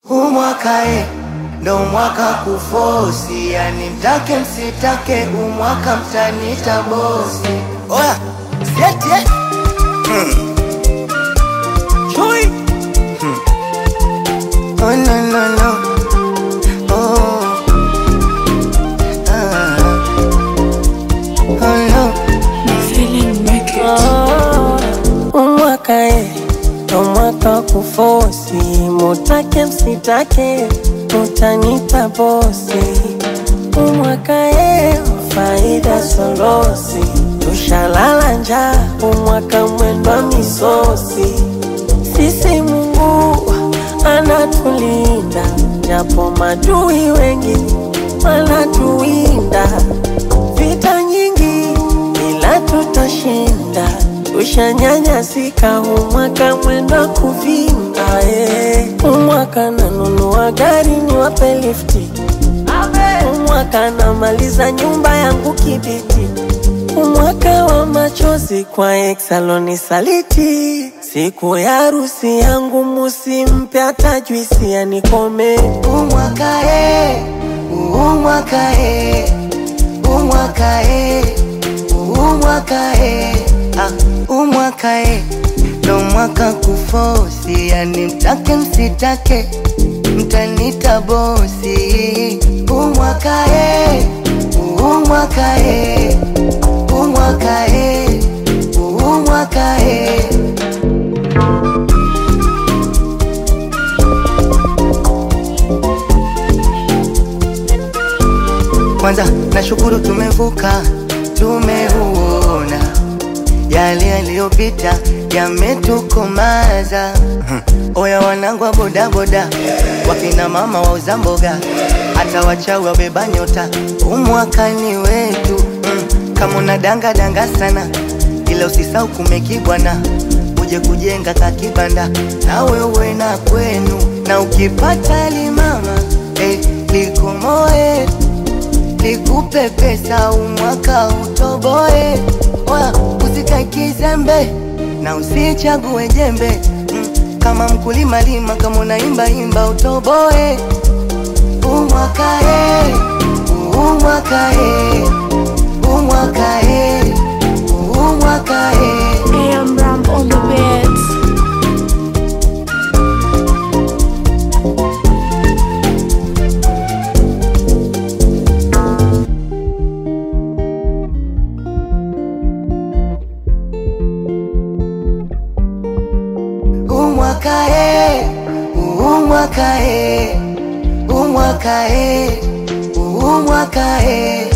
Huu mwaka e, ndo mwaka kufosi, yani mtake msitake, huu mwaka mtanita bosi. Oya, sieti eh? Chui. Oh, no, no, no. Oh. Ah. Oh, no. umwaka e ndo mwaka wa kufosi, mutake msitake, mutanita bosi. Umwaka e faida solosi, tushalala njaa, umwaka mwendwa misosi. Sisi Mungu anatulinda, japo madui wengi wanatuwinda. Vita nyingi ila tutashinda, tushanyanyasika, umwaka mwenda kuvinda. eh. Umwaka nanunua gari niwape lifti, umwaka namaliza nyumba yangu kibiti, umwaka wa machozi kwa eksaloni saliti. Siku ya harusi yangu musimpe hata juisi anikome. Huu mwaka e, huu mwaka e, huu mwaka e, huu mwaka e, ah, huu mwaka e, ndo mwaka kufosi, yani mtake msitake, mtanita bosi. Huu mwaka e, huu mwaka e, huu mwaka e, huu mwaka e. Kwanza nashukuru tumevuka, tumeuona yale yaliyopita yametukomaza. Mhm. Oya wanangu wa bodaboda, wakina mama wauza mboga, hata wachawi wabeba nyota, umwakani wetu. Mm. Kama una danga danga sana, ila usisau kumekibwana, uje kujenga kakibanda na wewe na kwenu, na ukipata limama eh, likomoe nikupe pesa umwaka utoboe, Oya, usikae kizembe na usichague jembe mm, kama mkulima lima, kama unaimba imba utoboe. Umwaka e, umwaka e, umwaka e, umwaka e. AM Ram on the beats. umwaka e, umwaka e, umwaka e, umwaka e.